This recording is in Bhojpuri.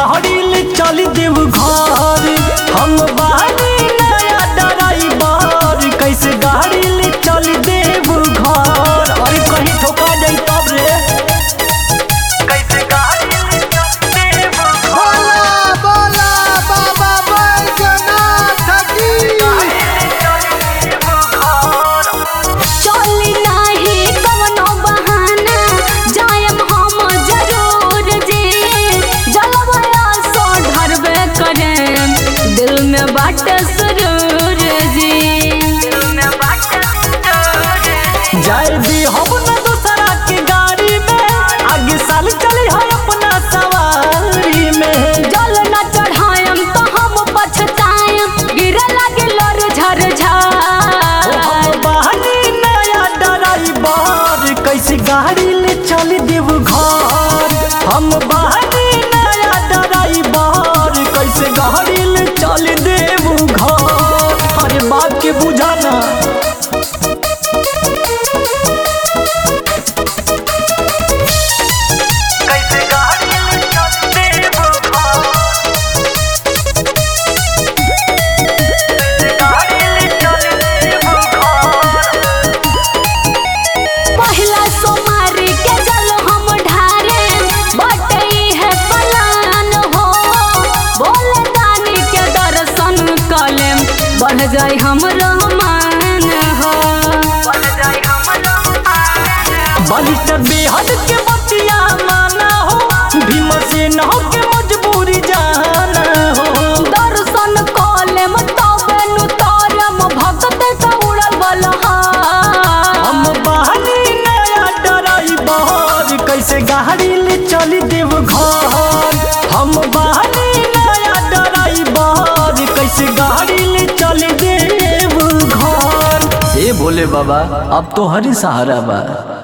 गाड़ी ले चल देव घर हम बानी नया ड्राइवर कैसे गाड़ी ले चल देव घर अरे कहीं ठोका जाई तब रे कैसे गाड़ी ले चल देव बोला बोला बाबा बैजनाथ की चली नाही कवनो बहाना जायम हम जरूर जी जलवया सो ढरबे करे दिल में बाटे सुरूर जी दिल में बाटे सुरूर जाए दी हम न दूसरा के गाड़ी में आगे साल चले है अपना सवारी में जल न चढ़ायम तो हम पछतायम गिरे लगे लर झर झर हम बहानी नया ड्राइवर कैसे गाड़ी ले चल देव घर हम बहानी नया ड्राइवर कैसे गाड़ी ले चल देव घर अरे बात के बुझाना कैसे गाड़ी ले चल देव घर गाड़ी ले चल देव घर पहिला सोमारी के जल हम ढारे बटई है पलान हो बोले दानी के दर्शन कलेम बढ़ जाई हम रहमान हो बढ़ जाई हम रहमान बालिस्टर बेहद के बतिया माना हो भीमसेन हो के मजबूरी जाना हो दर्शन कलेम तबे नु तरम भगत का उड़ल बलहा हम बहानी नया ड्राइवर कैसे गाड़ी ले चल देव घर हम बहानी नया ड्राइवर कैसे गाड़ी ले चल देव घर ए भोले बाबा अब तो हरी सहारा बा